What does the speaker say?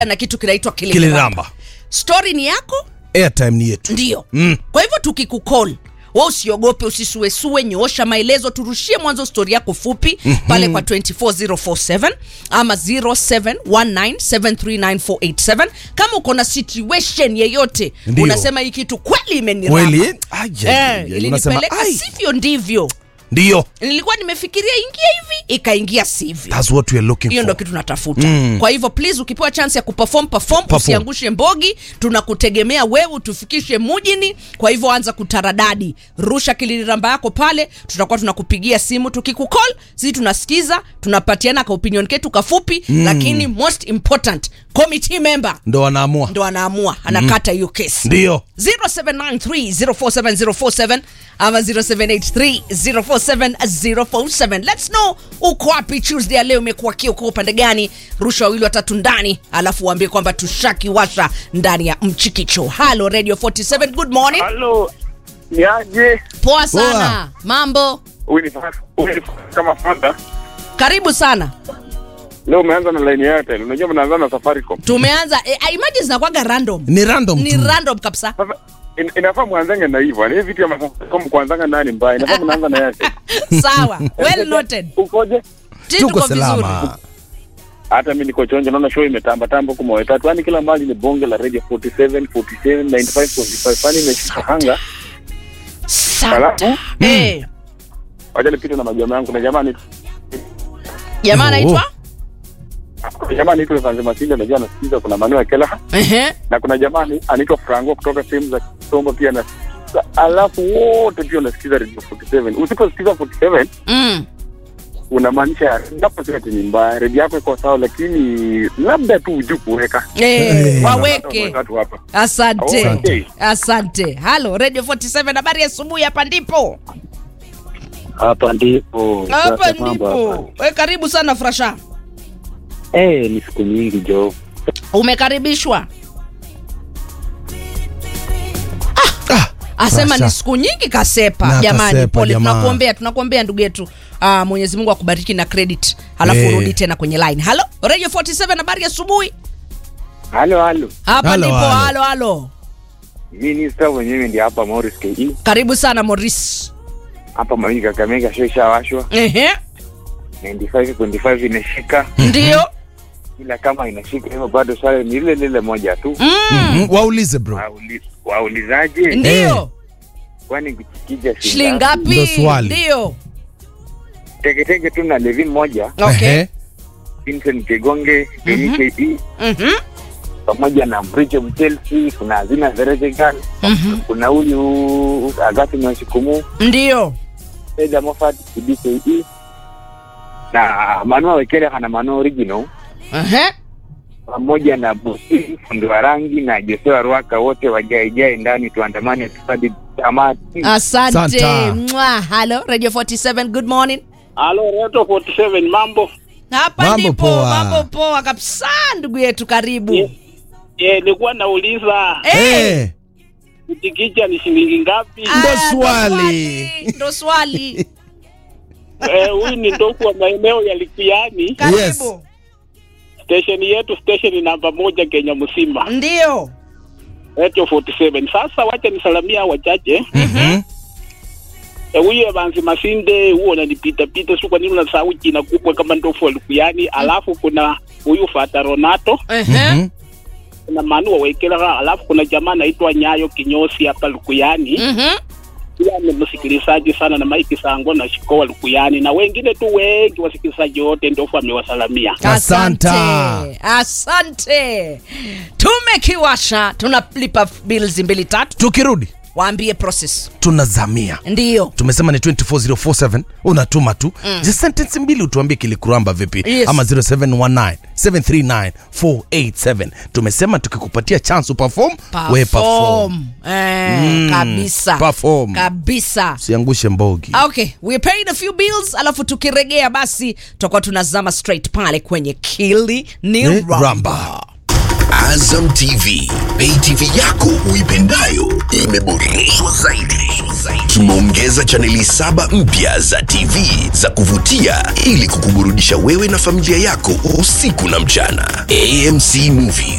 na kitu kinaitwa kiliramba kiliramba stori ni yako airtime ni yetu ndio Mm. kwa hivyo tukikukol wa usiogope usisuesue nyoosha maelezo turushie mwanzo stori yako fupi mm-hmm. pale kwa 24047 ama 0719739487 kama uko na situation yeyote Ndio. unasema hii kitu kweli imeniramba kweli Aja, eh, unasema, ilinipeleka "Ai." sivyo ndivyo ndio nilikuwa nimefikiria ingia hivi ikaingia sivyo that's what we are looking hiyo ndo for kitu natafuta mm. kwa hivyo please ukipewa chance ya kuperform perform, Perform. usiangushe mbogi tunakutegemea wewe tufikishe mujini kwa hivyo anza kutaradadi rusha kiliramba yako pale tutakuwa tunakupigia simu tukikukol sisi tunasikiza tunapatiana ka opinion ketu kafupi mm. lakini most important committee member ndo wanaamua ndo anaamua anakata hiyo kesi ndio 0793047047 ama 0783047047 let's know uko wapi tuesday ya leo umekuwa kio uko upande gani rusha wawili watatu ndani alafu uambie kwamba tushakiwasha ndani ya mchikicho halo radio 47 good morning Halo, ni aje? poa sana mambo Huyu ni huyu ni kama fanda. karibu sana Leo umeanza na line ya Airtel. Unajua mnaanza na Safaricom. tumeanza eh, I imagine zinakuwaga random ni random ni tu random kabisa Sasa in, inafaa mwanzange na hivyo. Ni vitu ya Safaricom kuanzanga nani mbaya. Inafaa mnaanza na Airtel. sawa well noted Ukoje? Ti tuko tuko vizuri salama Hata mimi niko chonjo naona show imetamba tamba huko mwa tatu. Yaani kila mahali ni bonge la radio 47, 47, 95, 45. Yaani imeshika hanga. Santa. Alafu Eh, wacha nipite na majamaa yangu. Kuna jamaa ni jamaa Oh. anaitwa kuna jamaa anaitwa Vanze Masinde unajua anasikiza kuna Manuel Kela Ehe. na kuna jamaa ni- anaitwa Franco kutoka sehemu za Kisombo pia na alafu wote pia unasikiza radio 47. Usiposikiza 47 Mm. unamaanisha napo si ati ni mbaya, redio yako iko sawa, lakini labda tu hujui kuweka Eh, Eh. waweke Watu hapa asante Okay. asante halo radio 47 habari ya asubuhi hapa ndipo Hapa ndipo hapa sasa mambo hapa. ndipo we karibu sana frasha Eh, ni siku nyingi jo. umekaribishwa Ah, asema Frasha. ni siku nyingi kasepa Na jamani kasepa, pole jamaa. tunakuombea tunakuombea ndugu yetu ah, mwenyezi mungu akubariki na credit halafu Eh. urudi tena kwenye line halo radio 47 habari ya asubuhi halo halo, hapa Halo, ndipo halo. halo halo minista mwenyewe ndi hapa Morris KE karibu sana moris hapa Mawingi Kakamega, show ishawashwa Ehe. 95 25 inashika, ndio ila kama inashika hivyo bado swali ni lile lile moja tu, mm. mhm, waulize bro Wauli- waulizaje, ndio kwani kuchikija shilingi ngapi Ndo swali. ndio teketeke tu na Levin moja okay Ehe. Vincent Kegonge KE Mhm. pamoja na Bridge Chelsea, kuna Azina Zerezegan, Mhm. kuna huyu Agati Mwashikumu, ndio Eda Moffat CBKE na Manua Wekele ana Manua original Ehe. pamoja na Busi fundi wa rangi na Joshua Ruaka wote wajaejae ndani, tuandamane tufadi tamati. asante Santa. Mwa. halo radio 47 good morning Halo, Reto 47 mambo. hapa Mambo ndipo poa. mambo poa kabisa ndugu yetu karibu Ye- Eh, nilikuwa nauliza Eh. Eh, kutikija ni shilingi ngapi? Ah, Ndo ndo swali. ndo swali Eh, huyu ni ndoku wa maeneo ya Likiani, karibu station yetu, station namba moja Kenya mzima, ndio Reto 47. Sasa wacha nisalamia wachache. mhm. Eh, huyu Evansi Masinde huo unanipita pita, si kwa nini unasahau jina kubwa kama ndofu wa Likiani? Alafu kuna huyu Fata Ronato, Ehe. Mhm. kuna Manu Wawekela, alafu kuna jamaa anaitwa Nyayo Kinyosi hapa Lukuyani. Mhm. pia ni msikilizaji sana na Mike Sango na Shikoa Lukuyani na wengine tu wengi wasikilizaji wote ndofu amewasalamia. asante Asante. asante tumekiwasha tunalipa bills mbili tatu tukirudi waambie process tunazamia ndio tumesema ni 24047 unatuma tu mm. sentence mbili utuambie kilikuramba vipi Yes. ama 0719 739 487 tumesema tukikupatia chance uperform we perform perform eh, Mm, kabisa perform. kabisa siangushe mbogi okay we paid a few bills alafu tukiregea basi tutakuwa tunazama straight pale kwenye kili ni Eh, ramba ramba. Azam TV, pay TV yako uipendayo imeboreshwa zaidi. Tumeongeza chaneli saba mpya za TV za kuvutia ili kukuburudisha wewe na familia yako usiku na mchana. AMC Movies